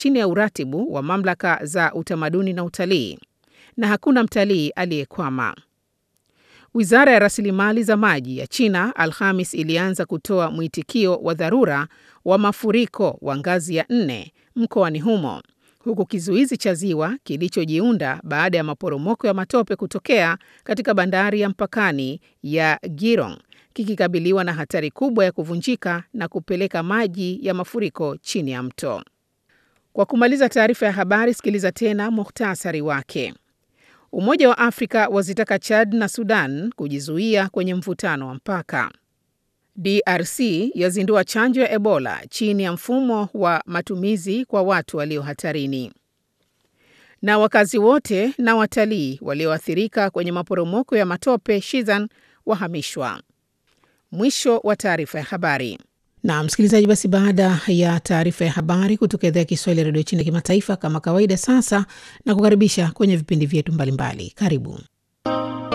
chini ya uratibu wa mamlaka za utamaduni na utalii, na hakuna mtalii aliyekwama. Wizara ya rasilimali za maji ya China Alhamis ilianza kutoa mwitikio wa dharura wa mafuriko wa ngazi ya nne mkoani humo huku kizuizi cha ziwa kilichojiunda baada ya maporomoko ya matope kutokea katika bandari ya mpakani ya Girong kikikabiliwa na hatari kubwa ya kuvunjika na kupeleka maji ya mafuriko chini ya mto. Kwa kumaliza taarifa ya habari, sikiliza tena muhtasari wake. Umoja wa Afrika wazitaka Chad na Sudan kujizuia kwenye mvutano wa mpaka. DRC yazindua chanjo ya Ebola chini ya mfumo wa matumizi kwa watu walio hatarini. Na wakazi wote na watalii walioathirika kwenye maporomoko ya matope Shizan wahamishwa. Mwisho wa taarifa ya habari. Na msikilizaji, basi baada ya taarifa ya habari kutoka idhaa ya Kiswahili ya redio China kimataifa, kama kawaida, sasa na kukaribisha kwenye vipindi vyetu mbalimbali. Karibu.